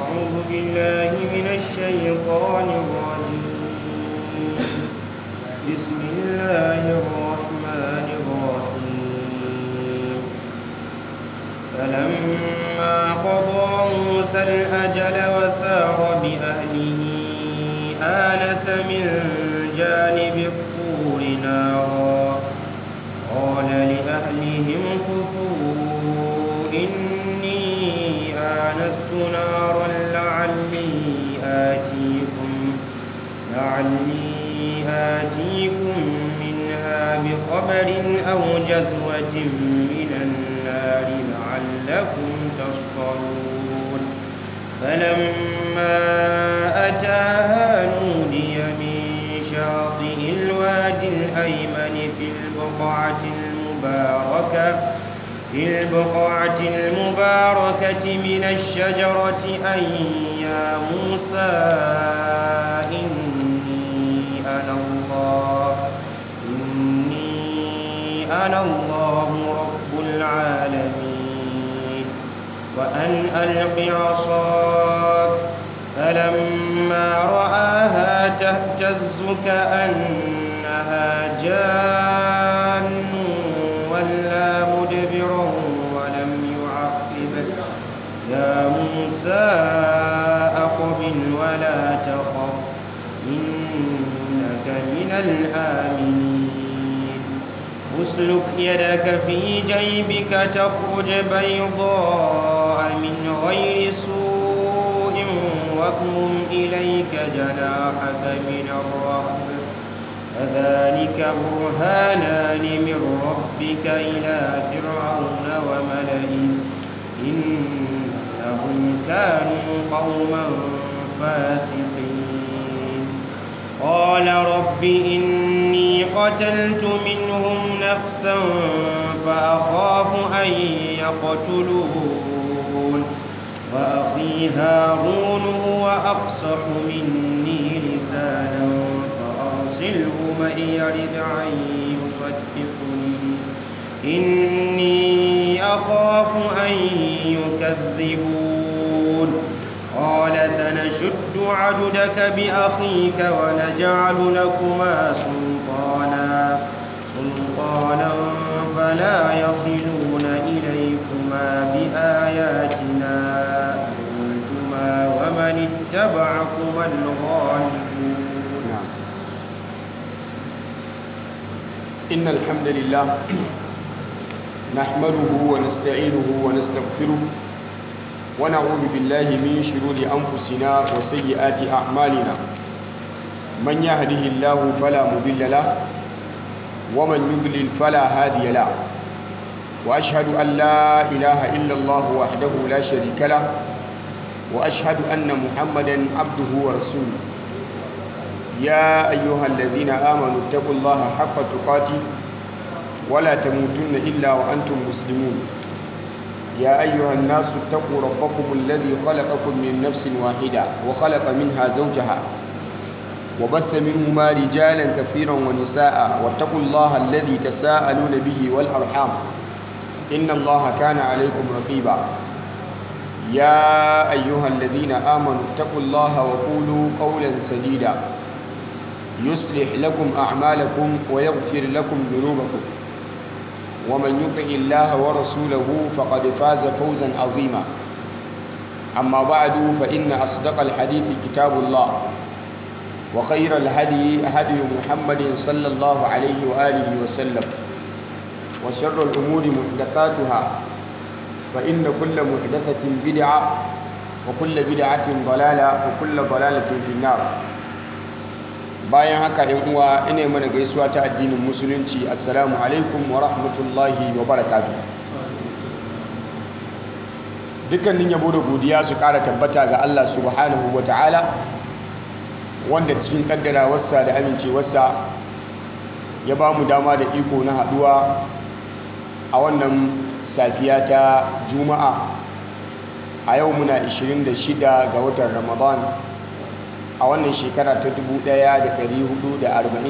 أعوذ بالله من الشيطان الرجيم بسم الله الرحمن الرحيم فلما قضى موسى الأجل وسار بأهله آنس من جانب الطور نارا قال لأهلهم كثوا إني آنست نارا لعلي آتيكم لعلي آتيكم منها بخبر أو جذوة من النار لعلكم تصطلون فلما أتاها نودي من شاطئ الوادي الأيمن في البقعة المباركة في البقعة المباركة من الشجرة أن يا موسى إني أنا الله إني أنا الله رب العالمين وأن ألق عصاك فلما رآها تهتز كأنها جان ولا مدبرا ولم يعقب يا موسى أقبل ولا تخف إنك من الآمنين اسلك يدك في جيبك تخرج بيضاء من غير سوء واضمم إليك جناحك من الرهب فذلك برهانان من ربك إلى فرعون وملئه إنهم كانوا قوما فاسقين قال رب إني قتلت منهم نفسا فأخاف أن يقتلون وأخي هارون هو أقصح مني لسانا فأرسله معي يرد أن يصدقني إني أخاف أن يكذبون قال سنشد عددك بأخيك ونجعل لكما سلطانا سلطانا فلا يصلون إليكما بآياتنا أنتما ومن اتبعكما الغالبون نعم إن الحمد لله نحمده ونستعينه ونستغفره ونعوذ بالله من شرور أنفسنا وسيئات أعمالنا من يهده الله فلا مضل له ومن يضلل فلا هادي له وأشهد أن لا إله إلا الله وحده لا شريك له وأشهد أن محمدا عبده ورسوله يا أيها الذين آمنوا اتقوا الله حق تقاته ولا تموتن إلا وأنتم مسلمون يا أيها الناس اتقوا ربكم الذي خلقكم من نفس واحدة وخلق منها زوجها وبث منهما رجالا كثيرا ونساء واتقوا الله الذي تساءلون به والأرحام إن الله كان عليكم رقيبا يا أيها الذين آمنوا اتقوا الله وقولوا قولا سديدا يصلح لكم أعمالكم ويغفر لكم ذنوبكم ومن يطع الله ورسوله فقد فاز فوزا عظيما أما بعد فإن أصدق الحديث كتاب الله وخير الهدي هدي محمد صلى الله عليه وآله وسلم وشر الأمور محدثاتها فإن كل محدثة بدعة وكل بدعة ضلالة وكل ضلالة في النار bayan haka yan uwa ina mana gaisuwa ta addinin musulunci assalamu alaikum wa rahmatullahi wa barakatuh dukkanin yabo da godiya su kara tabbata ga Allah subhanahu wa ta'ala wanda cikin kaddarawarsa da amincewarsa ya ba mu dama da iko na haduwa a wannan safiya ta juma'a a yau muna 26 ga watan ramadan a wannan shekara ta 1445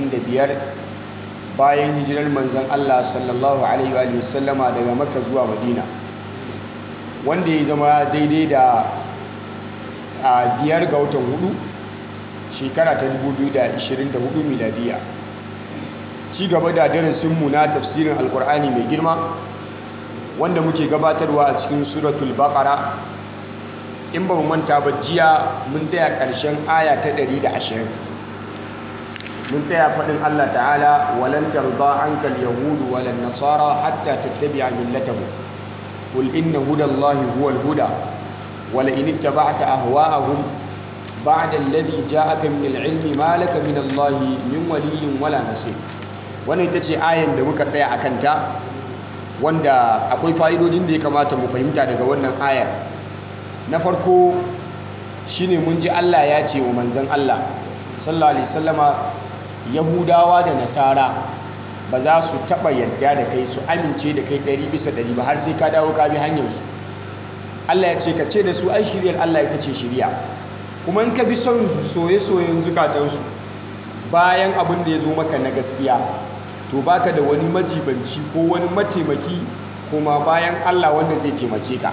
bayan hijirar manzon Allah sallallahu alaihi wa sallama daga makka zuwa madina wanda ya zama daidai da a biyar ga watan hudu shekara ta 2024 miladiya ci gaba da darasinmu na tafsirin alkur'ani mai girma wanda muke gabatarwa a cikin suratul baqara in ba mu manta ba jiya mun tsaya ƙarshen aya ta 120 mun tsaya faɗin Allah ta'ala walan tarda ankal yahudu walan nasara hatta tattabi'a millatahum qul inna hudallahi huwal huda wala in ittaba'ta ahwa'ahum ba'da alladhi ja'aka min al-'ilmi ma laka min Allah min waliyyin wala nasir wannan ita ce ayan da muka tsaya akan ta wanda akwai fa'idodin da ya kamata mu fahimta daga wannan ayar na farko shine mun ji Allah ya ce wa manzon Allah sallallahu alaihi wasallama yahudawa da nasara ba za su taba yadda da kai su amince da kai ɗari bisa ɗari ba har sai ka dawo ka bi hanyarsu Allah ya ce ka ce da su ai shiryar Allah ita ce shirya kuma in ka bi son soye-soyen zukatansu bayan abin da ya zo maka na gaskiya to baka da wani majibanci ko wani mataimaki kuma bayan Allah wanda zai taimake ka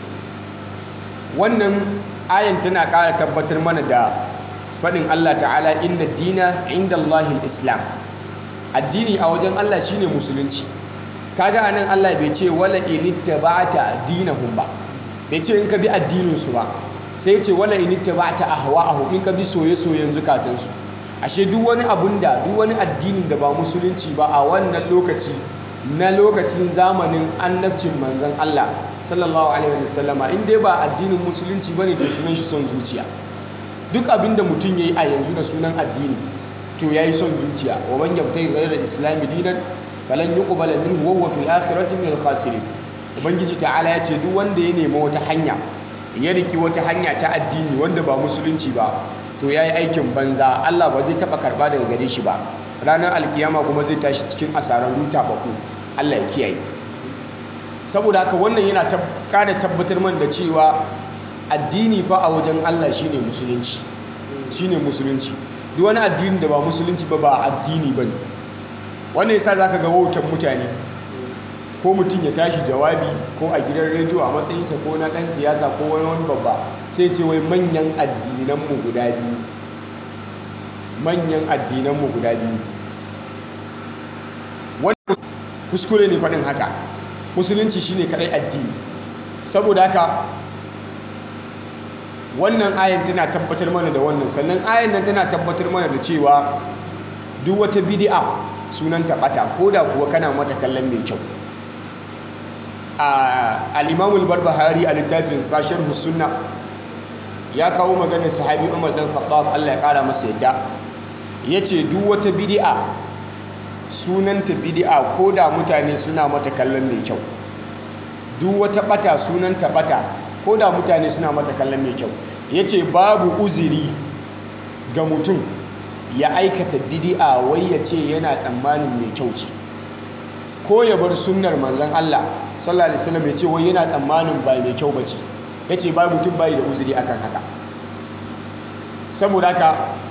wannan ayan tana ƙara tabbatar mana da faɗin Allah ta'ala inna dina inda Allahil islam addini a wajen Allah shine musulunci kaga anan Allah bai ce wala initta ba'ata dinahum ba bai ce in ka bi addininsu ba sai ce wala initta ba'ata ahwa'ahum in ka bi soye-soyen zukatansu ashe duk wani abun da duk wani addinin da ba musulunci ba a wannan lokaci na lokacin zamanin annabcin manzon Allah sallallahu alaihi wasallama in dai ba addinin musulunci bane to sunan shi son zuciya duk abin da mutum yayi a yanzu da sunan addini to yayi son zuciya wa man yabtayi ghayra al-islam dinan falan yuqbala minhu wa huwa fil akhirati min al-khasirin ubangiji ta'ala ya ce duk wanda ya nemi wata hanya ya riki wata hanya ta addini wanda ba musulunci ba to yayi aikin banza Allah ba zai taba karba daga gare shi ba ranar alkiyama kuma zai tashi cikin asararru tabaku Allah ya kiyaye saboda haka wannan yana kada tabbatar man da cewa addini fa a wajen Allah shine musulunci shine musulunci duk wani addini da ba musulunci ba ba addini bane wannan yasa zaka ga wautan mutane ko mutum ya tashi jawabi ko a gidan rediyo a matsayinsa ko na dan siyasa ko wani wani babba sai ce wai manyan addinan mu guda biyu manyan addinan mu guda biyu wannan kuskure ne faɗin haka musulunci shine kadai addini saboda haka wannan ayan tana tabbatar mana da wannan sannan ayan nan tana tabbatar mana da cewa duk wata bid'a sunanta bata ko da kuwa kana mata kallon mai kyau al-imam al-barbahari a littafin sashen sunna ya kawo maganar sahabi umar dan khattab Allah ya kara masa yadda yace duk wata bid'a sunanta bid'a ko da mutane suna mata kallon mai kyau duk wata bata sunanta bata ko da mutane suna mata kallon mai kyau yace babu uziri ga mutum ya aikata bid'a wai ya ce yana tsammanin mai kyau ce ko ya bar sunnar manzon Allah sallallahu alaihi wasallam ya ce wai yana tsammanin ba mai kyau bace yace ba mutum bai da uzuri akan haka saboda haka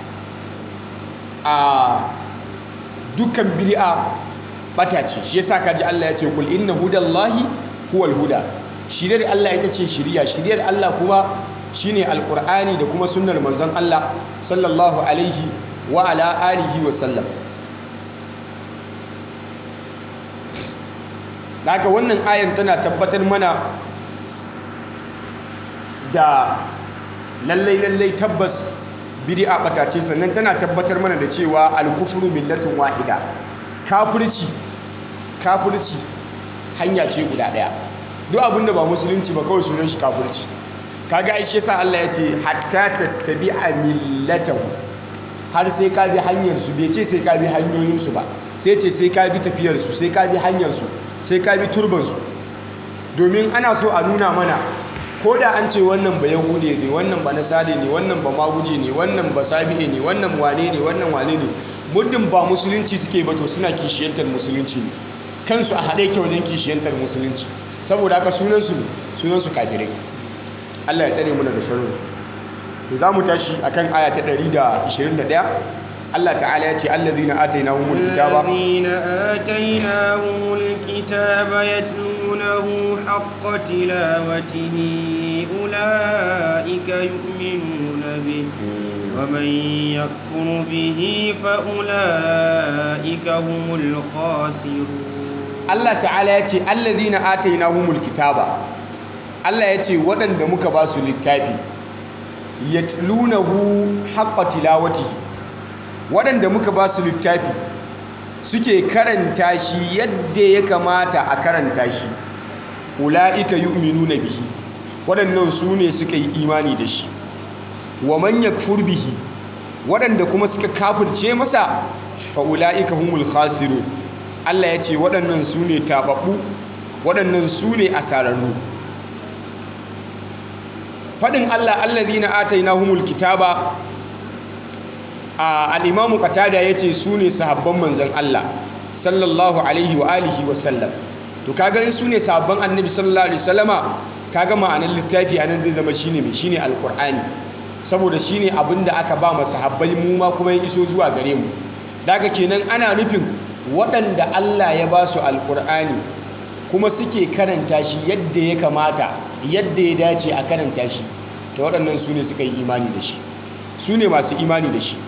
a dukkan bid'a bata ce shi yasa kaji Allah ya ce kul inna hudallahi huwal huda shiriyar Allah ita ce shiriya shiriyar Allah kuma shine alqur'ani da kuma sunnar manzon Allah sallallahu alaihi wa ala alihi wa sallam daga wannan ayan tana tabbatar mana da lallai lallai tabbas bid'a bata ce sannan tana tabbatar mana da cewa al-kufru millatun wahida kafirci kafirci hanya ce guda daya duk abinda ba musulunci ba kawai sunan shi kafirci kaga ai shi yasa Allah ya ce hatta tattabi'a millatahu har sai ka bi hanyar su bai ce sai ka bi hanyoyin su ba sai ce sai ka bi tafiyar su sai ka bi hanyar su sai ka bi turban su domin ana so a nuna mana ko da an ce wannan ba yahude ne wannan ba nasare ne wannan ba maguje ne wannan ba sabi'e ne wannan wane ne wannan wane ne muddin ba musulunci suke ba to suna kishiyantar musulunci ne kansu a haɗe ke wajen kishiyantar musulunci saboda haka sunansu sunansu kafirai Allah ya tsare muna da sharrin to za mu tashi akan aya ta 121 Allah ta'ala ya ce allazina atainahumul kitaba الذين آتيناهم الكتاب يتلون يتلونه حق تلاوته أولئك يؤمنون به ومن يكفر به فأولئك هم الخاسرون Allah ta'ala ya ce allazina atainahumul kitaba Allah ya ce waɗanda muka ba su littafi yatlunahu haqqa tilawatihi waɗanda muka ba su littafi suke karanta shi yadda ya kamata a karanta shi ula'ika yu'minuna bihi waɗannan su ne suka yi imani da shi wa man yakfur bihi waɗanda kuma suka kafirce masa fa ula'ika humul khasirun Allah ya ce waɗannan su ne taɓaɓɓu waɗannan su ne asararru faɗin Allah allazina atainahumul kitaba a al-imamu qatada yace su ne sahabban manzon Allah sallallahu alaihi wa alihi wa sallam to kaga in su ne sahabban annabi sallallahu alaihi wasallama kaga ma'anar littafi anan zai zama shine mai shine alqur'ani saboda shine abinda aka ba mu sahabbai mu ma kuma ya iso zuwa gare mu daga kenan ana nufin waɗanda Allah ya ba su alqur'ani kuma suke karanta shi yadda ya kamata yadda ya dace a karanta shi ta waɗannan su ne suka yi imani da shi su ne masu imani da shi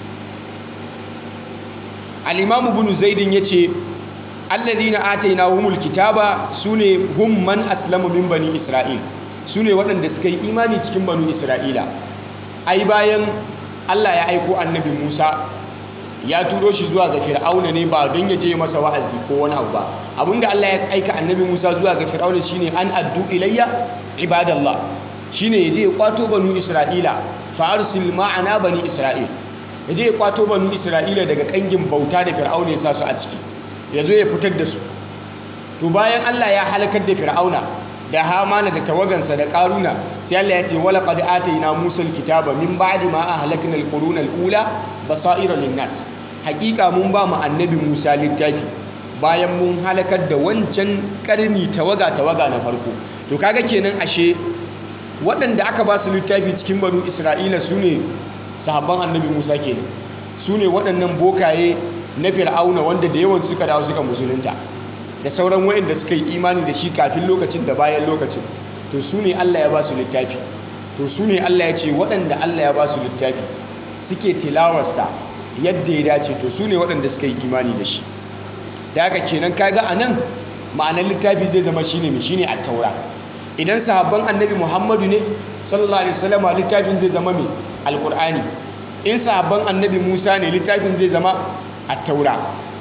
al'imamu bunu zaidin ya ce allazina ataina humul kitaba su ne hum man aslama min bani isra'il su ne waɗanda suka yi imani cikin banu isra'ila ai bayan allah ya aiko annabi musa ya turo shi zuwa ga fir'auna ne ba don ya je masa wa'azi ko wani abu ba abinda Allah ya aika annabi Musa zuwa ga fir'auna shine an addu ilayya ibadallah shine ya je ya kwato banu Isra'ila fa arsil ma'ana bani Isra'il ya je ya kwato banu Isra'ila daga kangin bauta da fir'auna ya sa su a ciki ya zo ya fitar da su to bayan Allah ya halakar da fir'auna da hamana da tawagansa da karuna sai Allah ya ce wala qad atayna musa alkitaba min ba'di ma ahlakna alquruna alula basaira linnas hakika mun ba mu annabi musa littafi bayan mun halakar da wancan karni tawaga tawaga na farko to kaga kenan ashe waɗanda aka ba su littafi cikin banu isra'ila su ne sahabban annabi musa kenan su ne waɗannan bokaye na fir'auna wanda da yawan suka dawo suka musulunta da sauran waɗanda suka yi imani da shi kafin lokacin da bayan lokacin to su ne allah ya ba su littafi to su ne allah ya ce waɗanda allah ya ba su littafi suke tilawarsa yadda ya dace to su ne waɗanda suka yi imani da shi da haka kenan kaga a nan ma'anar littafi zai zama shine mai shine a taura idan sahabban annabi muhammadu ne sallallahu alaihi wasallam littafin zai zama mai alkur'ani in sahabban annabi musa ne littafin zai zama a taura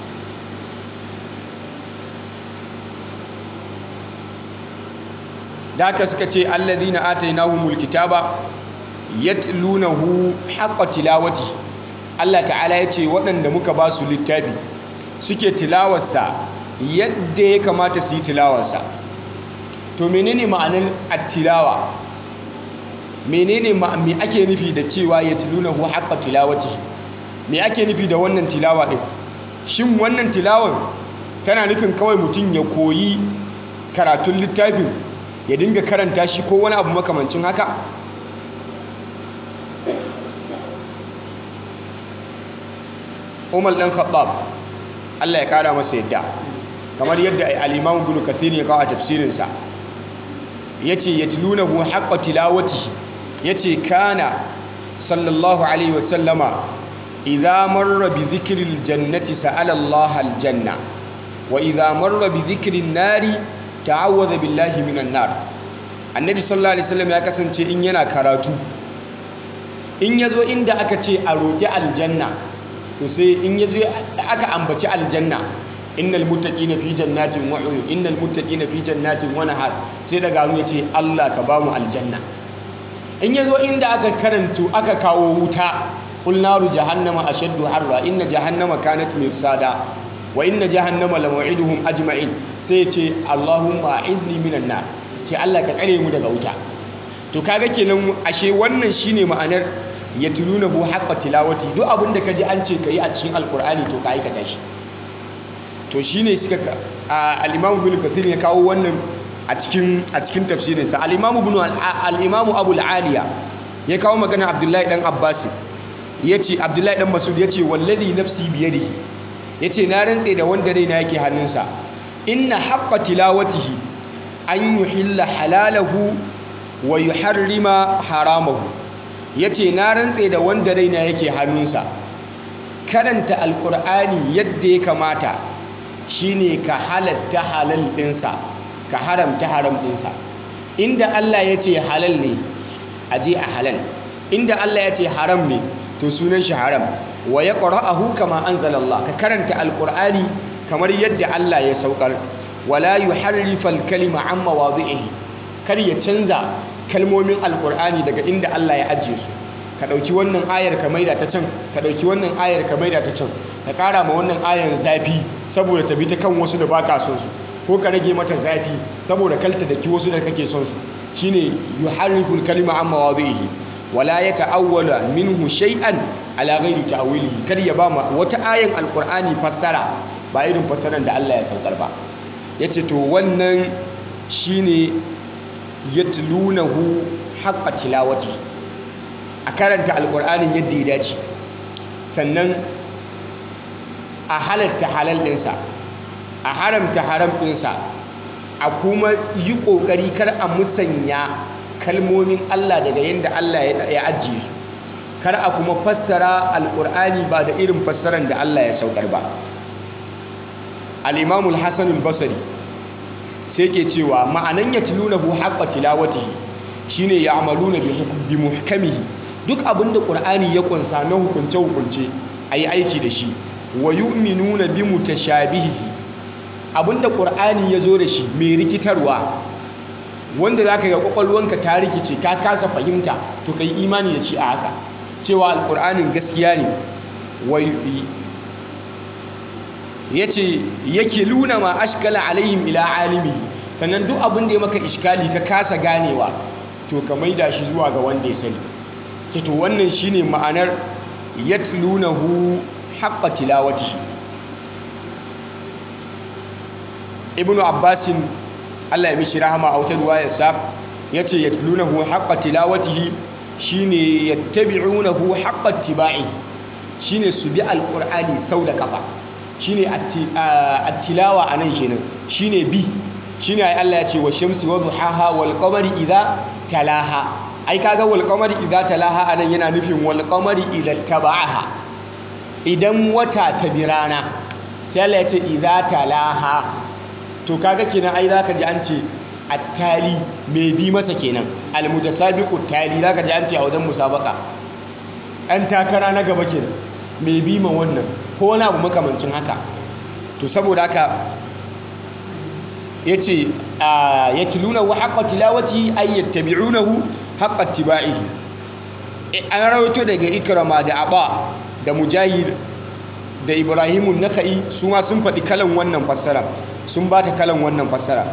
da haka suka ce allazina atainahumul kitaba yatlunahu haqqa tilawati Allah ta'ala ya ce waɗanda muka ba su littafi suke tilawarsa yadda ya kamata su yi tilawarsa to menene ma'anar attilawa menene me ake nufi da cewa yatlunahu haqqa tilawati me ake nufi da wannan tilawa din shin wannan tilawar tana nufin kawai mutum ya koyi karatun littafin ya dinga karanta shi ko wani abu makamancin haka umar ɗan khattab allah ya kara masa yadda kamar yadda al'imam ibn kathir ya kawo a tafsirinsa ya ce ya tilunahu haƙƙa tilawati ya ce kana sallallahu alaihi wasallama idha marra bi zikirin jannati sa'ala Allah aljanna wa idha marra bi zikirin nari ta'awwadha billahi minan nar annabi sallallahu alaihi wasallam ya kasance in yana karatu in yazo inda aka ce a roƙi aljanna to sai in yazo aka ambaci aljanna innal muttaqina fi jannatin wa uyun innal muttaqina fi jannatin wa nahar sai daga ya ce Allah ka bamu aljanna in yazo inda aka karanto aka kawo wuta qul naru jahannama ashaddu harra inna jahannama kanat mirsada wa inna jahannama lamaw'iduhum ajma'in sai ya ce Allahumma a'idni minan nar ce Allah ka tsare mu daga wuta to kaga kenan ashe wannan shine ma'anar yatlunahu haqqa tilawati duk abinda kaji an ce kai a cikin alqur'ani to ka aikata shi to shine suka al-Imam Ibn Kathir ya kawo wannan a cikin a cikin tafsirin sa al-Imam Ibn al-Imam Abu al-Aliya ya kawo magana Abdullahi dan Abbas yace Abdullahi dan Mas'ud yace wallazi nafsi biyadihi yace na rantse da wanda raina yake hannunsa inna haqqa tilawatihi an yuhilla halalahu wa yuharrima haramahu yace na rantse da wanda raina yake hannunsa karanta alkur'ani yadda ya kamata shine ka halatta halal ɗinsa ka haramta haram ɗinsa inda Allah ya ce halal ne a je a halal inda Allah ya ce haram ne to sunan shi haram wa ya ƙara'ahu kama an zalallah ka karanta alkur'ani kamar yadda Allah ya saukar wala yuharrifal kalima an mawadhi'ihi kar ya canza kalmomin alkur'ani daga inda Allah ya ajiye su ka ɗauki wannan ayar ka maida ta can ka ɗauki wannan ayar ka maida ta can ka ƙara ma wannan ayar zafi saboda ta bi ta kan wasu da ba ka son su ko ka rage mata zafi saboda kalta da ki wasu da kake son su shine yuharriful kalima an mawadhi'ihi wala yata'awwala minhu shay'an ala ghairi ta'wilihi kar ya ba ma wata ayan alkur'ani fassara ba irin fassaran da Allah ya saukar ba yace to wannan shine yatlunahu haqqa tilawati a karanta alkur'anin yadda ya dace sannan a halatta halal ɗinsa a haramta haram ɗinsa a kuma yi ƙoƙari kar a musanya kalmomin Allah daga yadda Allah ya ajiye su kar a kuma fassara alkur'ani ba da irin fassaran da Allah ya saukar ba al-imamul hasanul basri sai ke cewa ma'anan yatlunahu haqqa tilawatihi shine ya'maluna bi muhkamihi duk abinda qur'ani ya kunsa na hukunce hukunce ayi aiki da shi wa yu'minuna bi mutashabihihi abinda qur'ani ya zo da shi mai rikitarwa wanda zaka ga kwakwalwanka ta rikice ka kasa fahimta to kai imani da shi a haka cewa alqur'anin gaskiya ne yace yake luna ma ashkala alaihim ila alimi sannan duk abin da ya maka iskali ka kasa ganewa to ka maida shi zuwa ga wanda ya sani ce to wannan shine ma'anar yatlunahu haqqa tilawatihi ibnu abbasin Allah ya mishi rahama a wata ruwayarsa yace yatlunahu haqqa tilawatihi shine yattabi'unahu haqqa tibai shine su bi alqur'ani sau da kafa shine at-tilawa anan kenan shine bi shine ai Allah ya ce wa shamsi wa duhaha wal qamari idha talaha ai kaga wal qamari idha talaha anan yana nufin wal qamari idha taba'aha idan wata ta birana sai Allah ya ce idha talaha to kaga kenan ai zaka ji an ce at-tali mai bi masa kenan al-mutasabiqu tali zaka ji an ce a wajen musabaka an takara na gaba kenan mai bi ma wannan ko wani abu makamancin haka to saboda haka yace yatluna wa haqqa tilawati ay yattabi'unahu haqqa ittiba'ihi an rawaito daga ikrama da aba da mujahid da ibrahimun nakai su ma sun faɗi kalan wannan fassara sun ba ta kalan wannan fassara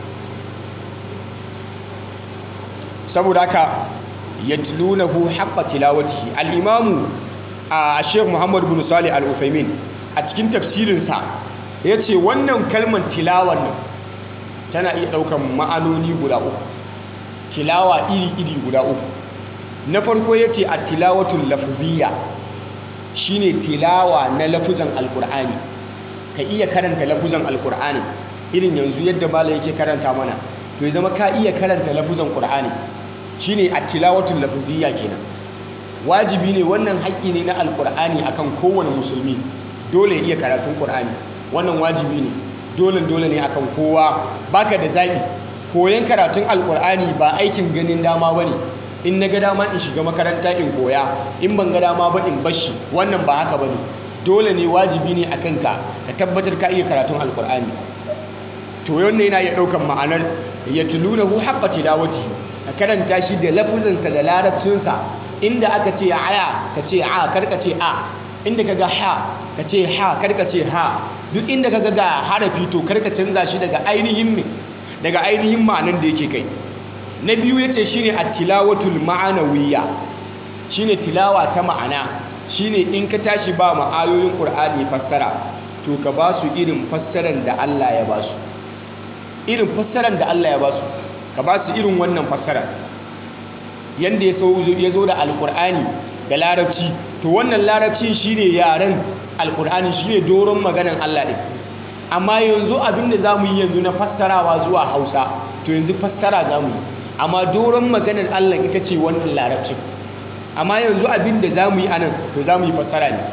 saboda haka yatlunahu haqqa tilawatihi al-imamu a Sheikh Muhammad bin Salih Al-Uthaymin a cikin tafsirinsa yace wannan kalmar tilawan nan tana iya daukan ma'anoni guda uku tilawa iri-iri guda uku na farko yace at-tilawatul lafziyya shine tilawa na lafuzan alqur'ani ka iya karanta lafuzan alqur'ani irin yanzu yadda malam yake karanta mana to ya zama ka iya karanta lafuzan qur'ani shine at-tilawatul lafziyya kenan wajibi ne wannan haƙƙi ne na alqur'ani akan kowane musulmi dole ya iya karatun qur'ani wannan wajibi ne dole dole ne akan kowa baka da zabi koyan karatun alqur'ani ba aikin ganin dama bane in na ga dama in shiga makaranta in koya in ban ga dama ba in bashi wannan ba haka bane dole ne wajibi ne akan ka ka tabbatar ka iya karatun alqur'ani to wannan yana iya daukan ma'anar yatlunahu haqqa tilawatihi ka karanta shi da lafuzansa da larabcinsa inda aka ce aya ka ce a karka ce a inda ka ga ha ka ce ha karka ce ha duk inda ka ga harafi to karka canza shi daga ainihin me daga ainihin ma'anan da yake kai na biyu yace shine at-tilawatul ma'anawiyya shine tilawa ta ma'ana shine in ka tashi ba ma ayoyin qur'ani fassara to ka ba su irin fassaran da Allah ya ba su irin fassaran da Allah ya ba su ka ba su irin wannan fassara yanda ya zo da alkur'ani da larabci to wannan larabcin shine yaren alkur'ani shine doron maganan Allah ɗin amma yanzu abinda za mu yi yanzu na fassarawa zuwa hausa to yanzu fassara za mu yi amma doron maganar Allah ita ce wannan larabcin amma yanzu abin da za mu yi anan to za mu yi fassara ne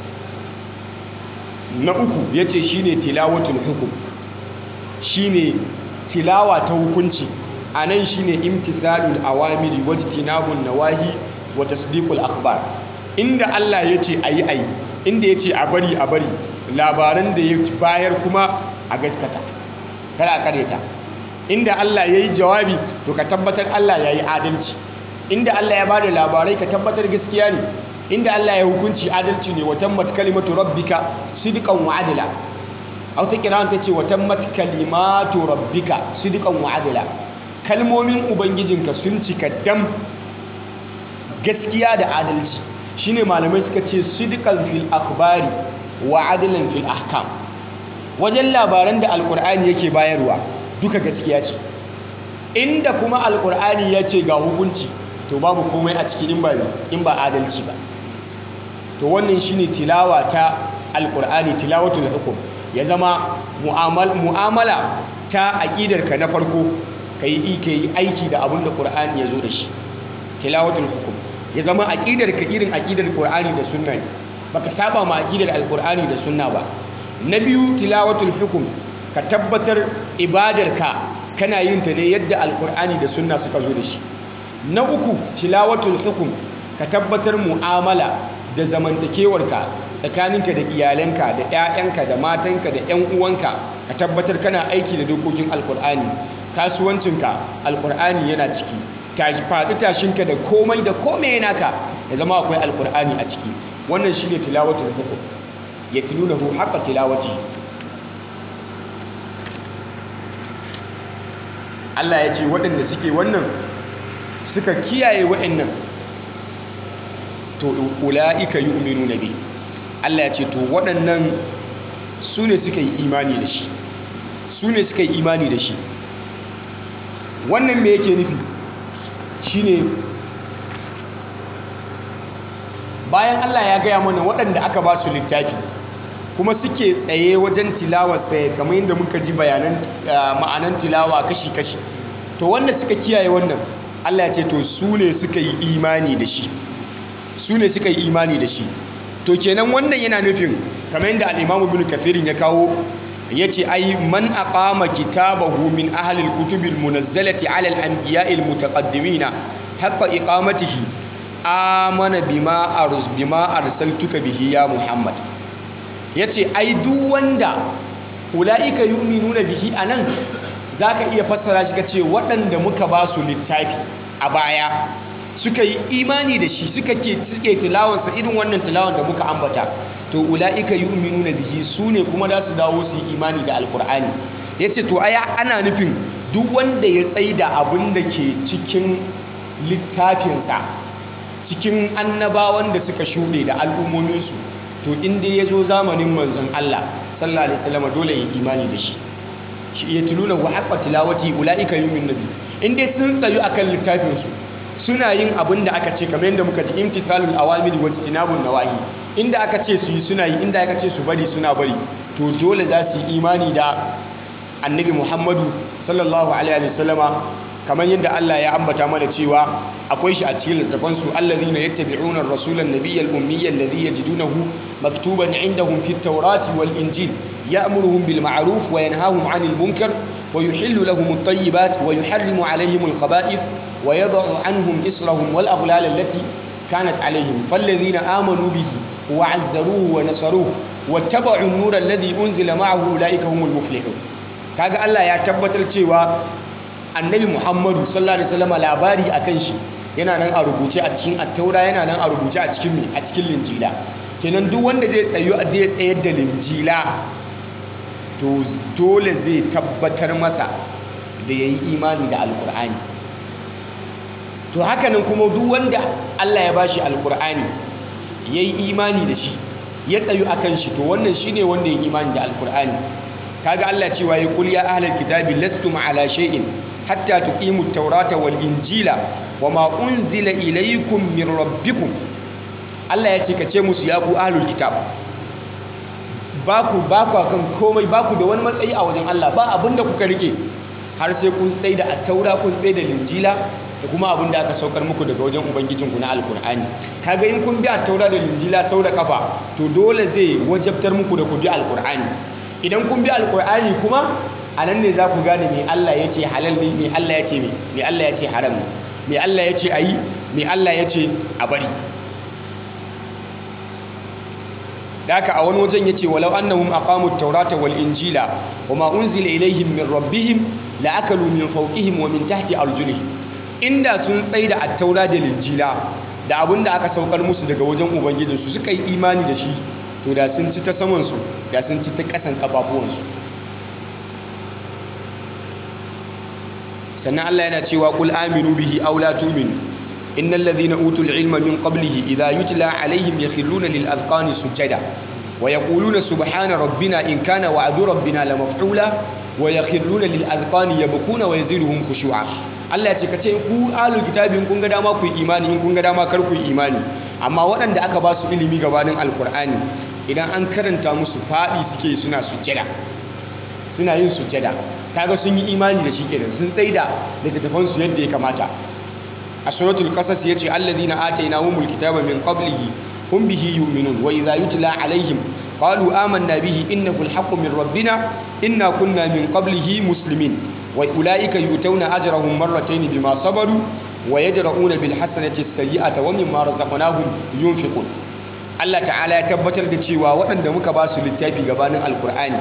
na uku ya ce shi ne tilawatul hukum shi ne tilawa ta hukunci a nan shi ne imtisalul awamiri wajtinabun nawahi wa tasdiqul akhbar inda Allah ya ce ayi ayi inda ya ce a bari a bari labaran da ya bayar kuma a gaskata kada a kareta inda Allah ya yi jawabi to ka tabbatar Allah ya yi adalci inda Allah ya bada labarai ka tabbatar gaskiya ne inda Allah ya hukunci adalci ne wa tammat kalimatu rabbika sidqan wa adla aw ta kiran ta ce wa tammat kalimatu rabbika sidqan wa adla kalmomin ubangijinka sun cika dam gaskiya da adalci shine malamai suka ce sidqan fil akhbari wa adlan fil ahkam wajen labaran da alkur'ani yake bayarwa duka gaskiya ce inda kuma alkur'ani ya ce ga hukunci to babu komai a cikin in ba in ba adalci ba to wannan shine tilawa ta alkur'ani tilawatul hukum ya zama mu'amala ta aqidarka na farko kai yi aiki da abin da qur'ani ya zo da shi tilawatul hukum ya zama aqidarka irin aqidar qur'ani da sunna ne baka saba ma aqidar alkur'ani da sunna ba na biyu tilawatul hukum ka tabbatar ibadarka kana yin ta ne yadda alkur'ani da sunna suka zo da shi na uku tilawatul hukum ka tabbatar mu'amala da zamantakewarka tsakaninka da iyalanka da 'ya'yanka da matanka da 'yan uwanka ka tabbatar kana aiki da dokokin alkur'ani kasuwancinka alkur'ani yana ciki tashi faɗi tashinka da komai da komai naka ya zama akwai alkur'ani a ciki wannan shine tilawatul hukum yatlunahu haqqa tilawati Allah ya ce waɗanda suke wannan suka kiyaye waɗannan to ula'ika yu'minuna bi Allah ya ce to waɗannan su ne suka yi imani da shi su ne suka yi imani da shi wannan me yake nufi shine bayan Allah ya gaya mana waɗanda aka ba su littafi kuma suke tsaye wajen tilawarsa kamar yadda muka ji bayanan ma'anan tilawa kashi-kashi to wanda suka kiyaye wannan Allah ya ce to su ne suka yi imani da shi su ne suka yi imani da shi to kenan wannan yana nufin kamar yadda al-Imam Ibn Kathir ya kawo yace ai man aqama kitabahu min ahli al-kutubi al-munazzalati ala al-anbiya'i al-mutaqaddimina haqqa iqamatihi amana bima arus bima arsaltuka bihi ya Muhammad yace ai duk wanda ulaika yu'minuna bihi anan zaka iya fassara shi kace waɗanda muka ba su littafi a baya suka yi imani da shi suka ke suke tilawansa irin wannan tilawan da muka ambata to ulaika yu'minuna bihi sune kuma za su dawo su yi imani da alkur'ani yace to aya ana nufin duk wanda ya tsaida abin da ke cikin littafinsa cikin annabawan da suka shuɗe da al'ummominsu to inda ya zo zamanin manzon Allah sallallahu alaihi wasallam dole ya imani da shi shi ya tuluna wa haqqa tilawati ulaika yu'minu nabi inda sun tsayu akan littafinsu suna yin abin da aka ce kamar yadda muka ji imtithalul awamiri wa tinabun nawahi inda aka ce su yi suna yi inda aka ce su bari suna bari to dole za su yi imani da annabi Muhammadu sallallahu alaihi wasallama kamar yadda Allah ya ambata mana cewa akwai shi a cikin littafan su allazina yattabi'una ar-rasula an-nabiyya al-ummiyya alladhi yajidunahu maktuban 'indahum fit tawrati wal injil ya'muruhum bil ma'ruf wa yanhahum 'anil munkar wa yuhillu lahum at-tayyibat wa yuharrimu 'alayhim al-khaba'ith wa yad'u 'anhum israhum wal aghlal allati kanat 'alayhim falladhina amanu bihi wa 'azzaruhu wa nasaruhu wattaba'u an-nura alladhi unzila ma'ahu ulaika humul muflihun kaga Allah ya tabbatar cewa annabi muhammadu sallallahu alaihi wasallam labari akan shi yana nan a rubuce a cikin attaura yana nan a rubuce a cikin a cikin linjila kenan duk wanda zai tsayo zai tsayar da linjila to dole zai tabbatar masa da yayi imani da alkur'ani to hakanan kuma duk wanda Allah ya bashi alkur'ani yayi imani da shi ya tsayu akan shi to wannan shine wanda ya imani da alkur'ani kaga Allah cewa ya kul ya ahlal kitabi lastum ala shay'in hatta tuqimu at-taurata wal injila wama unzila ilaykum min rabbikum Allah ya ce ka ce musu ya ku ahlul kitab baku baku kan komai baku da wani matsayi a wajen Allah ba abinda kuka rike har sai kun tsaye da attaura kun tsaye da linjila da kuma abin da aka saukar muku daga wajen ubangijinku na alkur'ani kaga in kun bi attaura da linjila sau da kafa to dole zai wajabtar muku da ku bi alkur'ani idan kun bi alkur'ani kuma a nan ne za ku gane me Allah ya ce halal ne me Allah ya ce me me Allah ya ce haram ne me Allah ya ce a yi me Allah ya ce a bari da haka a wani wajen ya ce walau annahum aqamu at-taurata wal injila wama unzila ilayhim min rabbihim la akalu min fawqihim wa min tahti arjulihim inda sun tsaida at-taura da linjila da abin da aka saukar musu daga wajen ubangijinsu suka yi imani da shi to da sun ci ta saman su da sun ci ta kasan kafafuwansu sannan Allah yana cewa qul aminu bihi aw la tu'minu innal ladhina utul ilma min qablihi idha yutla alaihim yakhruna lil adqani sujada wa yaquluna subhana rabbina in kana wa'du rabbina lamaf'ula wa yakhruna lil adqani yabkuna wa yaziduhum khushu'a Allah ya ce kace ku ahlul kitabi in kun ga dama ku yi imani in kun ga dama kar ku yi imani amma waɗanda aka ba su ilimi gabanin alkur'ani idan an karanta musu faɗi suke suna sujjada suna yin sujjada kaga sun yi imani da shi kenan sun tsaida littattafan su yadda ya kamata a suratul qasas yace alladhina atainahumul kitaba min qablihi hum bihi yu'minun wa idha yutla alaihim qalu amanna bihi innahu alhaqqu min rabbina inna kunna min qablihi muslimin wa ulaika yutawna ajrahum marratayn bima sabaru wa yadra'una bil hasanati as-sayyi'ata wa mimma razaqnahum yunfiqun Allah ta'ala ya tabbatar da cewa waɗanda muka ba su littafi gabanin alkur'ani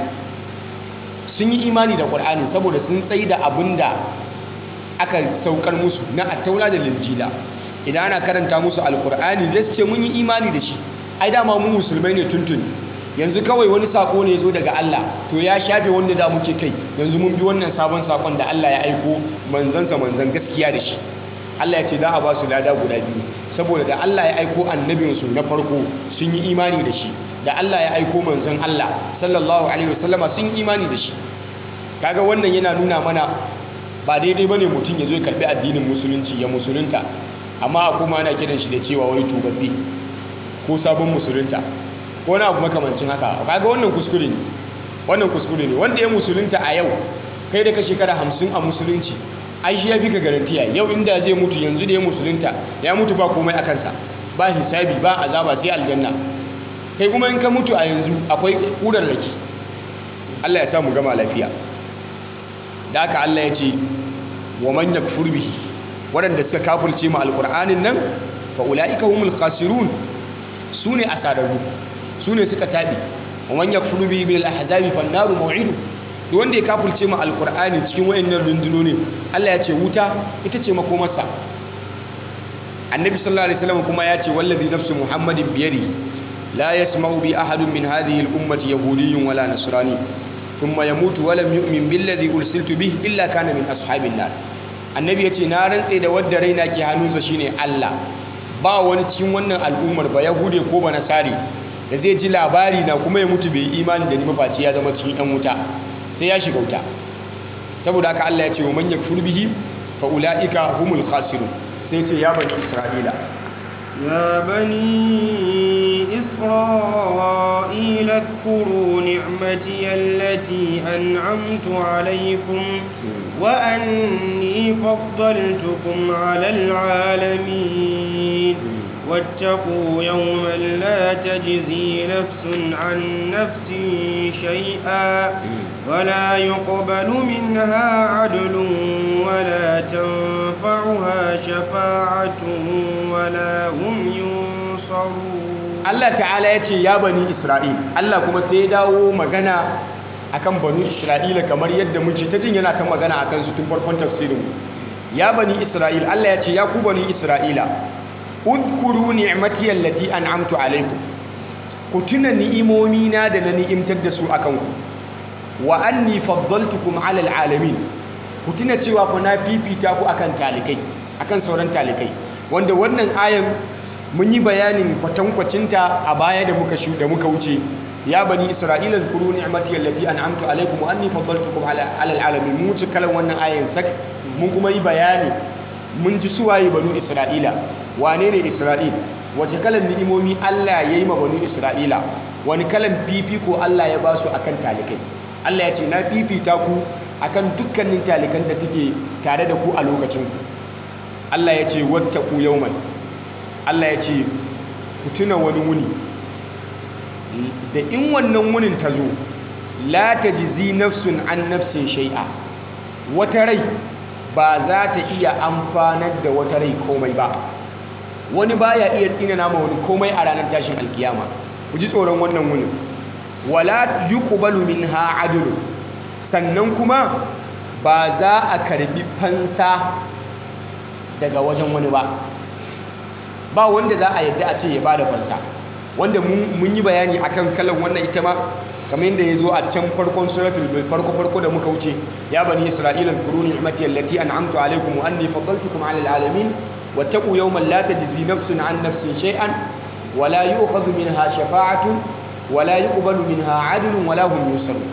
sun yi imani da ƙur'ani saboda sun tsaye da abin da aka saukar musu na attaura da linjila idan ana karanta musu alkur'ani zai ce mun yi imani da shi ai dama mu musulmai ne tuntuni yanzu kawai wani sako ne zo daga Allah to ya shafe wanda da muke kai yanzu mun bi wannan sabon sakon da Allah ya aiko manzansa manzan gaskiya da shi Allah ya ce za a ba su lada guda biyu saboda da Allah ya aiko annabinsu na farko sun yi imani da shi da Allah ya aiko manzon Allah sallallahu alaihi wasallama sun yi imani da shi kaga wannan yana nuna mana ba daidai bane mutum ya zo ya karbi addinin musulunci ya musulunta amma kuma ana kiran shi da cewa wai tubabbe ko sabon musulunta ko wani abu makamancin haka kaga wannan kuskure ne wannan kuskure ne wanda ya musulunta a yau kai da ka shekara hamsin a musulunci ai shi ya fi ka garantiya yau inda zai mutu yanzu da ya musulunta ya mutu ba komai a kansa ba hisabi ba azaba sai aljanna kai kuma in ka mutu a yanzu akwai ƙurar raki Allah ya sa mu gama lafiya da haka Allah ya ce wa man yakfur bihi waɗanda suka kafirce mu alqur'anin nan fa ulaika humul khasirun sune asararu sune suka tabi wa man yakfur bihi bil ahzabi fan naru maw'idu duk wanda ya kafirce mu alqur'ani cikin wayannan rundunonin Allah ya ce wuta ita ce makomarsa annabi sallallahu alaihi wasallam kuma ya ce wallazi nafsu muhammadin biyadihi la yasma'u bi ahadun min hadhihi al-ummati yahudiyyun wala nasrani thumma yamutu wa lam yu'min billadhi ursiltu bihi illa kana min ashabin nar annabi yace na rantse da wadda raina ke hannunsa shine Allah ba wani cikin wannan al'ummar ba yahude ko ba nasari da zai ji labari na kuma ya mutu bai imani da ni mafaci ya zama cikin yan wuta sai ya shiga wuta saboda haka Allah ya ce wa man yakfur bihi fa ulaika humul khasirun sai ce ya bani isra'ila يا بني إسرائيل اذكروا نعمتي التي أنعمت عليكم وأني فضلتكم على العالمين واتقوا يوما لا تجزي نفس عن نفس شيئا ولا يقبل منها عدل ولا تنفعها شفاعة ولا هم ينصرون Allah ta'ala ya ce ya bani Isra'il Allah kuma sai ya dawo magana akan bani Isra'ila kamar yadda muke ta jin yana ta magana akan su tun farkon tafsirin ya bani Isra'il Allah ya ce ya ku bani Isra'ila udkuru ni'mati allati an'amtu alaikum ku tuna ni'imomi na da na ni'imtar da su akan ku wa anni faddaltukum 'ala alamin ku tuna cewa ku na fifita ku akan talikai akan sauran talikai wanda wannan ayan mun yi bayanin kwatankwacinta a baya da muka shu da muka wuce ya bani isra'ila zkuru ni'mati allati an'amtu alaikum wa anni faddaltukum 'ala alamin mun wuce kalan wannan ayan sak mun kuma yi bayani mun ji suwaye banu isra'ila wane ne isra'il wace kalan ni'imomi Allah ya yi ma banu isra'ila wani kalan fifiko Allah ya ba su akan talikai Allah ya ce na fifita ku akan dukkanin talikan da suke tare da ku a lokacin ku Allah ya ce wattaqu yawman Allah ya ce ku tuna wani wuni da in wannan wunin ta zo la tajzi nafsun an nafsin shai'a wata rai ba za ta iya amfanar da wata rai komai ba wani baya iya tsinana ma wani komai a ranar tashin alkiyama ku ji tsoron wannan wunin wala yuqbalu minha adlu sannan kuma ba za a karbi fansa daga wajen wani ba ba wanda za a yadda a ce ya bada fansa wanda mun yi bayani akan kalan wannan ita ma kamar yadda ya zo a can farkon suratul farko farko da muka wuce ya bani isra'ila kuru ni'mati allati an'amtu alaykum wa anni faddaltukum 'ala al'alamin wattaqu yawman la tajzi nafsun 'an nafsin shay'an wa la yu'khadhu minha shafa'atun wa la yuqbalu minha 'adlun wa la hum yusarun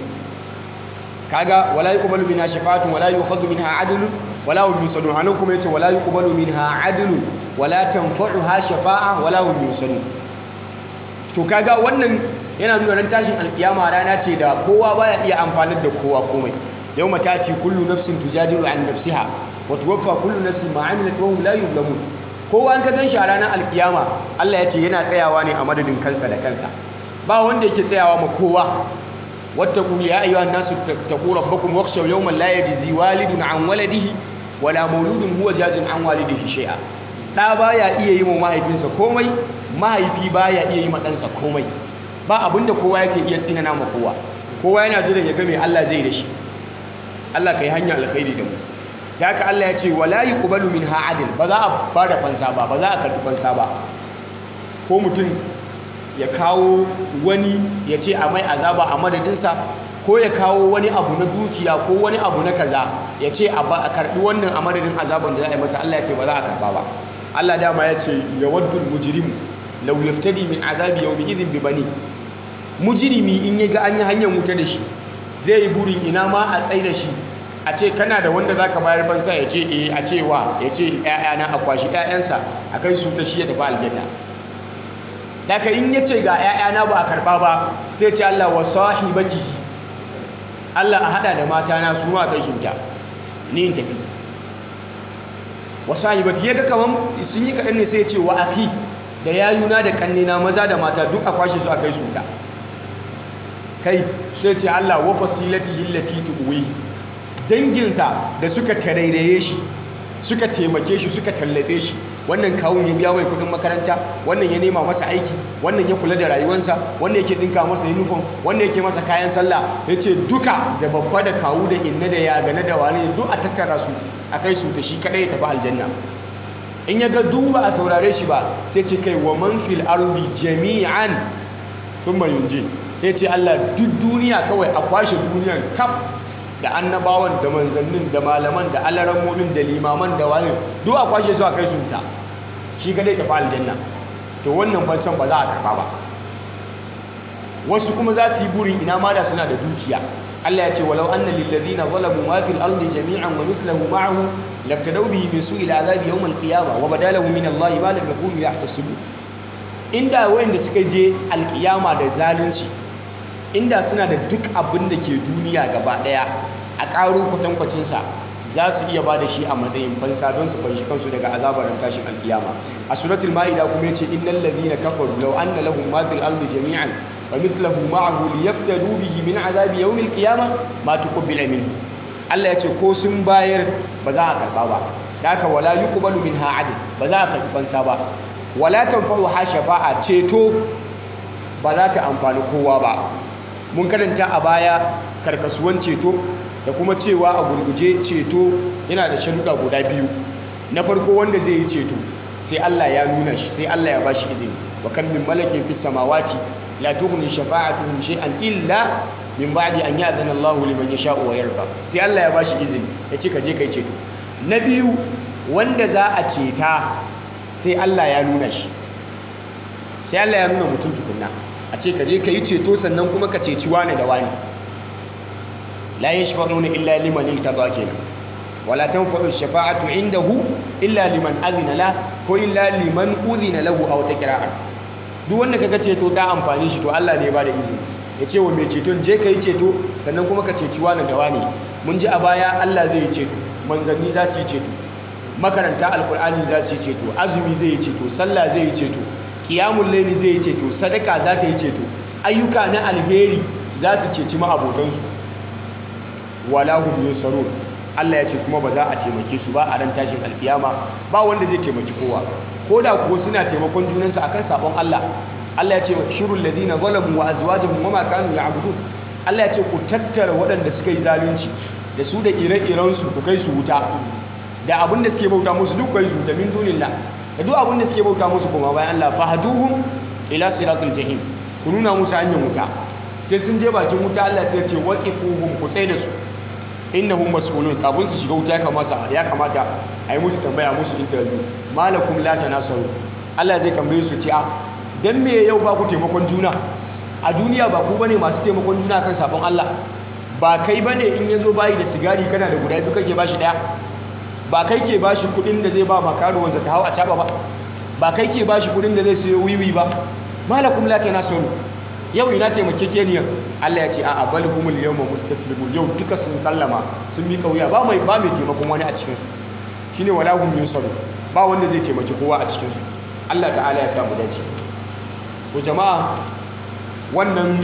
kaga wa la yuqbalu minha shafa'atun wa la yu'khadhu minha 'adlun wa la hum yusarun anan kuma yace wa la yuqbalu minha 'adlun wa la tanfa'uha shafa'a wa la hum yusarun to kaga wannan yana nuna ran tashin alkiyama rana ce da kowa baya iya amfanar da kowa komai yawma tati kullu nafsin tujadilu an nafsiha wa tuwaffa kullu nafsin ma amilat wa hum la yuzlamun kowa an ka ganshi a ranar alkiyama Allah ya ce yana tsayawa ne a madadin kansa da kansa ba wanda yake tsayawa ma kowa wattaqu ya ayyuhan nasu taqu rabbakum wakhshaw yawman la yajzi walidun an waladihi wala mauludun huwa jazin an walidihi shay'a da baya iya yi wa mahaifinsa komai mahaifi baya iya yi ma ɗansa komai ba abinda kowa yake iya tsinana ma kowa kowa yana jiran ya ga me Allah zai da shi Allah kai hanya alkhairi da mu da haka Allah ya ce wala yuqbalu minha adl ba za a bada fansa ba ba za a karbi fansa ba ko mutum ya kawo wani ya ce a mai azaba a madadinsa ko ya kawo wani abu na dukiya ko wani abu na kaza ya ce a karbi wannan a madadin azaban da za a yi masa Allah ya ce ba za a karba ba Allah dama ya ce ya waddul mujrimu law yaftadi min azabi yawmi idhin bi bani mujrimi in ya ga an yi hanyar wuta da shi zai yi burin ina ma a tsaye da shi a ce kana da wanda zaka bayar fansa ya ce eh a ce wa ya ce ƴaƴana a kwashi ƴaƴansa a kai su ta shi ya tafi aljanna daga in ya ce ga ƴaƴana ba a karba ba sai ce Allah wa sahibatihi Allah a hada da mata na su ma kai su ta ni in tafi wa sahibati ya ga kaman sun yi kaɗan ne sai ya ce wa akhi da yayuna da kannina maza da mata duk a kwashe su a kai su ta kai sai ce Allah wa fasilatihi allati tuwi danginsa da suka tarairaye shi suka taimake shi suka tallafe shi wannan kawun ya biya mai kudin makaranta wannan ya nema masa aiki wannan ya kula da rayuwarsa wannan yake dinka masa uniform wannan yake masa kayan sallah yace duka da babba da kawu da inna da ya gane da wani duk a tattara su a kai su ta shi kadai ya tafi aljanna in ya ga duba a saurare shi ba sai ce kai wa man fil ardi jami'an thumma yunji sai ce Allah duk duniya kawai a kwashe duniyan kaf da annabawan da manzannin da malaman da alarammomin da limaman da wani duk a kwashe su a kai su ta shi kadai tafi aljanna to wannan fansan ba za a karba ba wasu kuma za su yi burin ina ma da suna da dukiya Allah ya ce walau anna lil ladina zalamu ma fil ardi jami'an wa mithluhu ma'ahu laftadaw bihi min su'il azabi yawm al qiyamah wa badalahu min Allah ma lam yakunu yahtasibu inda wayanda suka je alkiyama da zalunci inda suna da duk abin da ke duniya gaba daya a ƙaro kwatankwacinsa za su iya ba da shi a matsayin fansa don su fanshi kansu daga azabar tashin alkiyama a suratul ma'ida kuma yace innal ladhina kafaru law anna lahum ma fil ardi jami'an wa mithluhu ma'ahu liyaftadu bihi min azabi yawmil qiyamah ma tuqbila minhu Allah yace ko sun bayar ba za a karba ba haka wala yuqbalu minha adl ba za a karbi fansa ba wala tanfa'u ha shafa'a ceto ba za ta amfani kowa ba mun karanta a baya karkasuwan ceto da kuma cewa a gurguje ceto yana da sharuɗa guda biyu na farko wanda zai yi ceto sai Allah ya nuna shi sai Allah ya bashi izini wa kan min malakin fis samawati la tughni shafa'atuhum shay'an illa min ba'di an ya'zana Allah liman yasha'u wa yarda sai Allah ya bashi izini ya ce ka je kai ceto na biyu wanda za a ceta sai Allah ya nuna shi sai Allah ya nuna mutum tukunna a ce ka je ka yi ceto sannan kuma ka ceci wane da wani la yashfa'una illa liman irtada kenan wala tanfa'u shafa'atu indahu illa liman azina la ko illa liman udhina lahu aw takra'a duk wanda kaga ceto ta amfani shi to Allah ne ya bada izini ya ce wa mai ceton je ka yi ceto sannan kuma ka ceci wani da wani mun ji a baya Allah zai yi ceto manzanni za su yi ceto makaranta alkur'ani za su yi ceto azumi zai yi ceto sallah zai yi ceto qiyamul layli zai yi ceto sadaka za ta yi ceto ayyuka na alheri za su ceci ma'abotansu wala hum yunsarun Allah ya ce kuma ba za a taimake su ba a ran tashin alkiyama ba wanda zai taimaki kowa ko da kuwa suna taimakon junansu akan sabon Allah Allah ya ce shirul ladina zalamu wa azwajuhum wama kanu ya'budun Allah ya ce ku tattara waɗanda suka yi zalunci da su da ire-iren su ku kai su wuta da abin da suke bauta musu duk kai su da min dunillah da duk abin da suke bauta musu kuma bayan Allah fahduhum ila siratul jahim ku nuna musu hanyar wuta sai sun je bakin wuta Allah sai ya ce waqifuhum ku tsaye da su innahum mas'ulun kafin su shiga wuta ya kamata ya kamata a yi musu tambaya musu interview malakum la tanasaru Allah zai tambaye su ce a dan me yau ba ku taimakon juna a duniya ba ku bane masu taimakon juna kan sabon Allah ba kai bane in yazo bayi da sigari kana da guda biyu kake bashi daya ba kai ke bashi kudin da zai ba makaruwansa ta hawa a caba ba ba kai ke bashi kudin da zai sayo wiwi ba malakum la tanasaru yau ina taimakekeniyar Allah ya ce a bal humul yawma mustaslimun yau duka sun sallama sun mika wuya ba mai ba mai taimakon wani a cikin su shine wala hum yunsaru ba wanda zai taimaki kowa a cikin su Allah ta'ala ya sa mu dace to jama'a wannan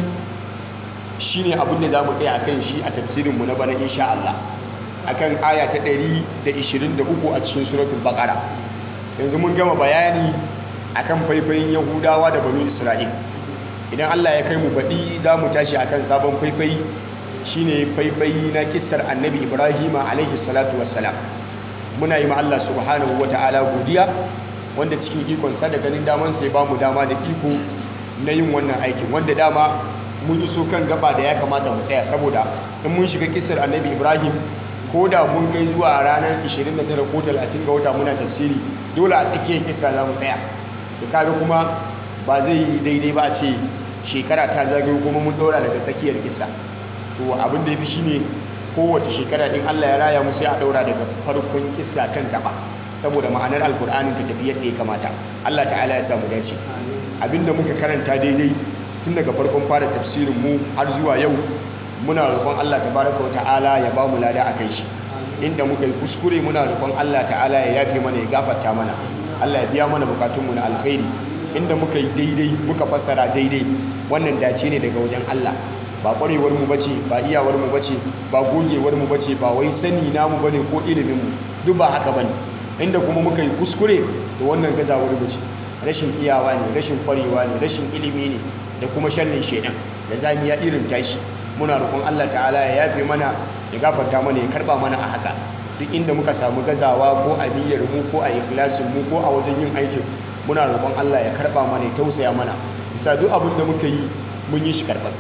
shine abin da zamu tsaya akan shi a tafsirin mu na bana insha Allah akan aya ta 123 a cikin suratul baqara yanzu mun gama bayani akan faifayin yahudawa da banu isra'il idan Allah ya kai mu baɗi za mu tashi akan sabon faifai shine faifai na kissar annabi ibrahima alaihi salatu wassalam muna yi ma Allah subhanahu wata'ala godiya wanda cikin ikonsa da ganin daman sai ba mu dama da iko na yin wannan aikin wanda dama mun iso kan gaba da ya kamata mu tsaya saboda in mun shiga kissar annabi ibrahim ko da mun kai zuwa ranar 29 ko 30 ga wata muna tafsiri dole a tsakiyar kissa za mu tsaya to kaga kuma ba zai yi daidai ba a ce shekara ta zagayo kuma mun ɗora daga tsakiyar kisa to abin da ya fi shine kowace shekara din Allah ya raya mu sai a ɗora daga farkon kisa kan gaba saboda ma'anar alkur'anin ta tafi yadda ya kamata Allah ta'ala ya samu dace abinda muka karanta daidai tun daga farkon fara tafsirin mu har zuwa yau muna roƙon Allah tabaraka wa ta'ala ya ba mu lada akan shi inda muka yi kuskure muna roƙon Allah ta'ala ya yafe mana ya gafarta mana Allah ya biya mana bukatunmu na alkhairi inda muka yi daidai muka fassara daidai wannan dace ne daga wajen Allah ba kwarewar mu bace ba iyawar mu bace ba gogewar mu bace ba wai sani namu bane ko ilimin mu duk ba haka bane inda kuma muka yi kuskure to wannan gazawar mu ce rashin iyawa ne rashin kwarewa ne rashin ilimi ne da kuma sharrin shedan da zamiya irin tashi muna roƙon Allah ta'ala ya yafe mana ya gafarta mana ya karba mana a haka duk inda muka samu gazawa ko a niyyar mu ko a ikhlasin mu ko a wajen yin aikin muna roƙon Allah ya karɓa mana ya tausaya mana bisa duk abin da muka yi mun yi shi karɓaɓɓe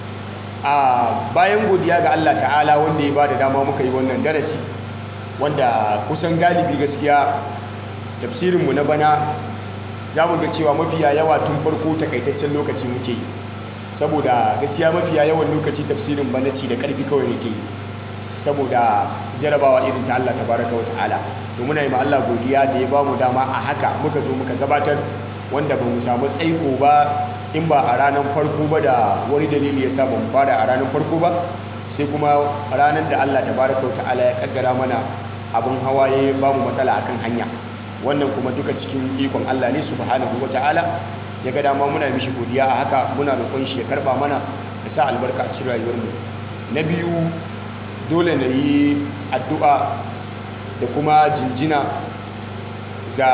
a bayan godiya ga Allah ta'ala wanda ya ba da dama muka yi wannan darasi wanda kusan galibi gaskiya tafsirinmu na bana za mu ga cewa mafiya yawa tun farko takaitaccen lokaci muke yi saboda gaskiya mafiya yawan lokaci tafsirin bana ci da ƙarfi kawai nake yi saboda jarabawa irin ta Allah tabaraka wa ta'ala to muna yi ma Allah godiya da ya ba mu dama a haka muka zo muka gabatar wanda ba mu samu tsaiko ba in ba a ranar farko ba da wani dalili ya sa ba mu fara a ranar farko ba sai kuma ranar da Allah tabaraka wa ta'ala ya kaddara mana abin hawa ya ba mu matsala akan hanya wannan kuma duka cikin ikon Allah ne subhanahu wa ta'ala ya ga dama muna mishi godiya a haka muna roƙon shi ya karba mana ya sa albarka a cikin rayuwarmu na biyu dole na yi addu'a da kuma jinjina ga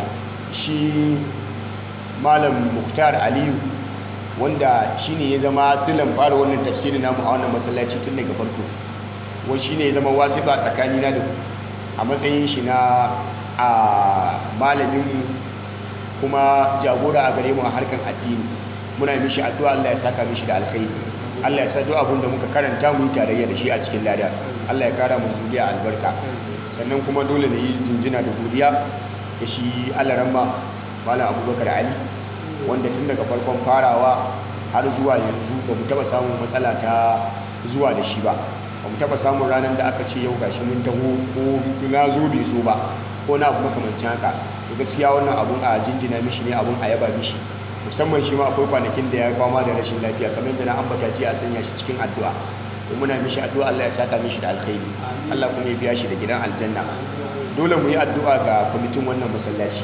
shi malam muktar aliyu wanda shi ne ya zama silan fara wannan tafsirin namu a wannan masallaci tun daga farko wani shi ne ya zama wasiƙa tsakanina da a matsayin shi na a malaminmu kuma jagora a gare mu a harkar addini muna yi mishi addu'a Allah ya saka mishi da alkhairi Allah ya sa duk abin da muka karanta mu yi tarayya da shi a cikin lada Allah ya kara mu zuriya albarka sannan kuma dole ne yi jinjina da godiya da shi alaramma malam abubakar ali wanda tun daga farkon farawa har zuwa yanzu ba mu taba samun matsala ta zuwa da shi ba ba mu taba samun ranar da aka ce yau gashi mun taho ko na zo bai zo ba ko na abu makamancin haka to gaskiya wannan abun a jinjina mishi ne abun a yaba mishi musamman shi ma akwai kwanakin da ya fama da rashin lafiya kamar yadda na ambata ji a sanya shi cikin addu'a to muna mishi addu'a Allah ya saka mishi da alkhairi Allah kuma ya biya shi da gidan aljanna dole mu yi addu'a ga kwamitin wannan masallaci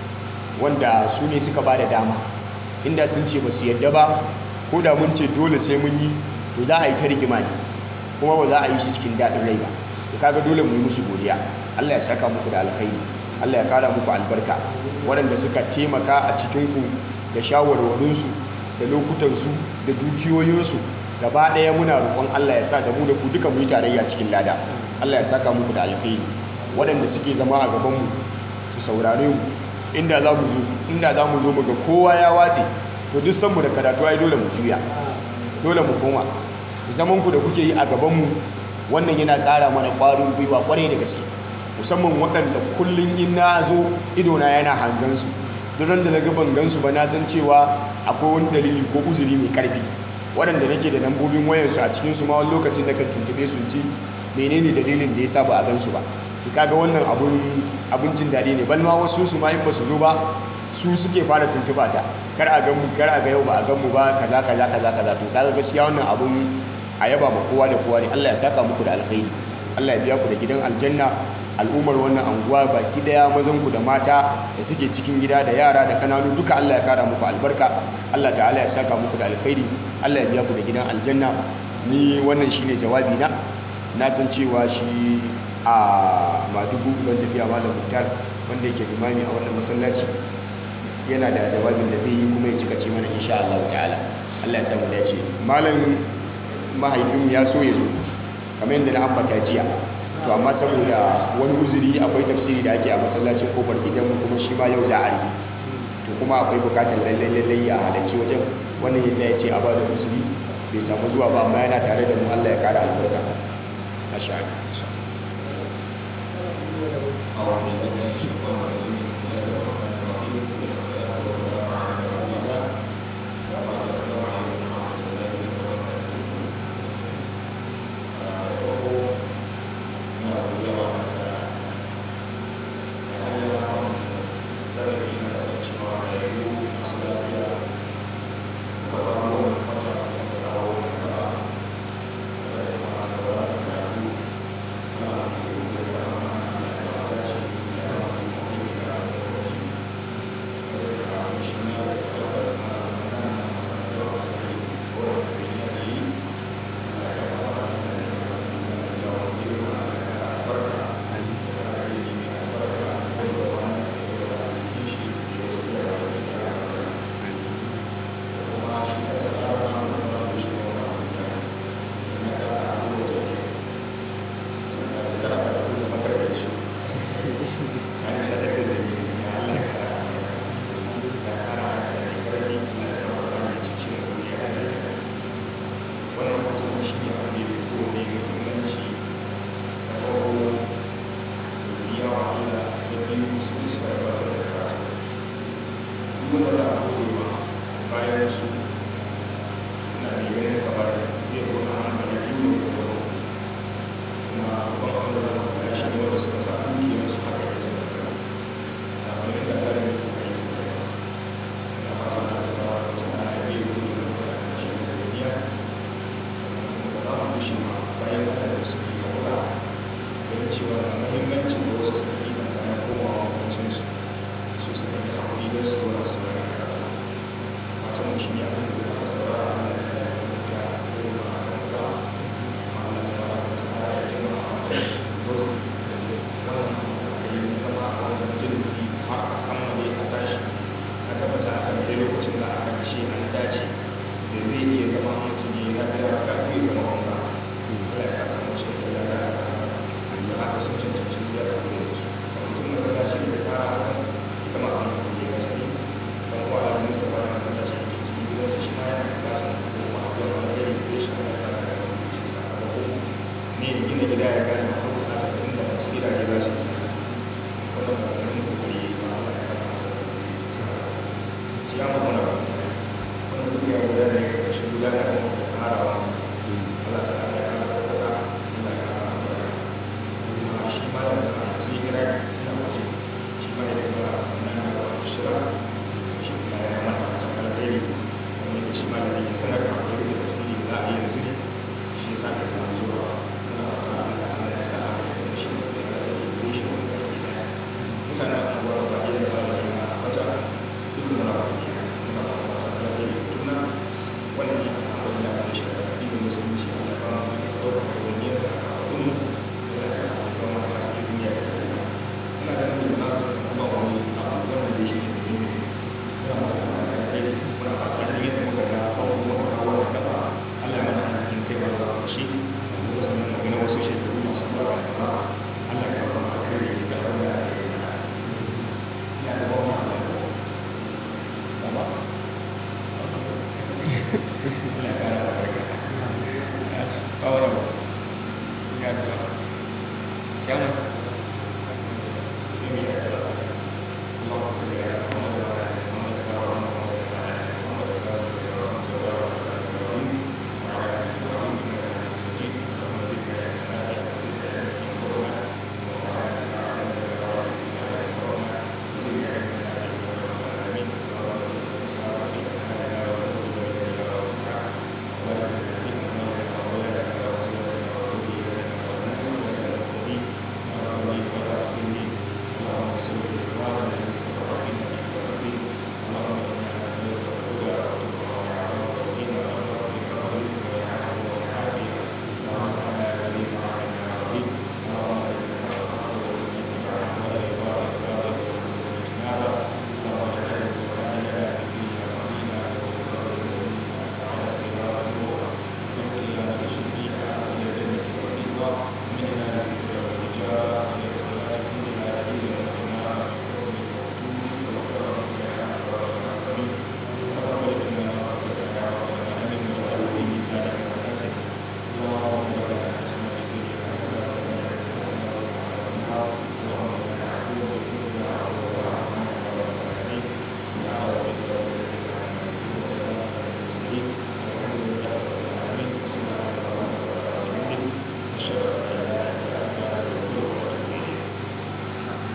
wanda su ne suka ba da dama inda sun ce ba su yadda ba ko da mun ce dole sai mun yi to za a yi ta rigima ne kuma ba za a yi shi cikin daɗin rai ba to kaga dole mu yi musu godiya Allah ya saka muku da alkhairi Allah ya kara muku albarka waɗanda suka taimaka a cikinku da shawarwarinsu da lokutansu da dukiyoyinsu gaba ɗaya muna roƙon Allah ya sa da mu da ku duka mu yi tarayya cikin lada Allah ya saka muku da alkhairi waɗanda suke zama a gabanmu su saurare mu inda za mu zo inda za mu zo mu ga kowa ya watse to duk sanmu da karatu ai dole mu juya dole mu koma zaman ku da kuke yi a gabanmu wannan yana ƙara mana ƙwarin gwiwa ƙwarai da gaske musamman waɗanda kullum in na zo idona yana hangansu duk da na ga ban gansu ba na san cewa akwai wani dalili ko uzuri mai ƙarfi waɗanda nake da lambobin wayansu a cikinsu ma wani lokacin da kan tuntube su ji menene dalilin da ya sa ba a gansu ba to kaga wannan abun abun jin daɗi ne balma wasu su ma in ba su zo ba su suke fara tuntuba ta kar a ga mu kar a ga yau ba a gan mu ba kaza kaza kaza kaza to kaga gaskiya wannan abun a yaba ma kowa da kowa ne Allah ya saka muku da alkhairi Allah ya biya ku da gidan aljanna al'ummar wannan anguwa baki daya mazan ku da mata da suke cikin gida da yara da kananu duka Allah ya kara muku albarka Allah ta'ala ya saka muku da alkhairi Allah ya biya ku da gidan aljanna ni wannan shine jawabi na na san cewa shi a madugu ban tafiya malam muktar wanda yake limami a wannan masallaci yana da jawabin da zai yi kuma ya cika ce mana insha Allah ta'ala Allah ya samu dace malam mahaifinmu ya so ya zo kamar yadda na ambata jiya to amma saboda wani uzuri akwai tafsiri da ake a masallacin kofar gidanmu kuma shi ma yau za a yi to kuma akwai bukatar lallai lallai a halarci wajen wannan yasa ya ce a ba da uzuri bai samu zuwa ba amma yana tare da mu Allah ya kara albarka masha Allah أعوذ بالله من الشيطان الرجيم بسم الله الرحمن الرحيم والصلاة والسلام على رسول الله وبعد السلام عليكم ورحمة الله وبركاته na godiya masa da hanyar zarafi na kasancewa a yayu masu lafiya da samu wani fata da kawo da da kuma sauraron karatu na da da